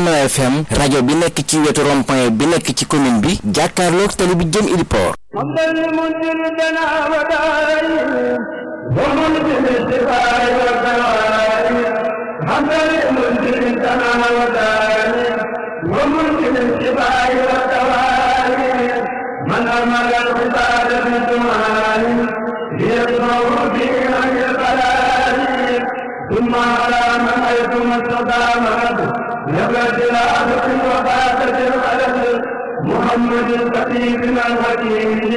Jamra FM rajo bi nekk ci wetu rond-point bi nekk ci commune bi jàkkaarloog tali bi jëm Iliport من أمل العباد بالدعاء ليسمع به عن البلاء ثم على من أيتم استقامت نبت العبد وفاتت الخلل محمد الخطيب الحكيم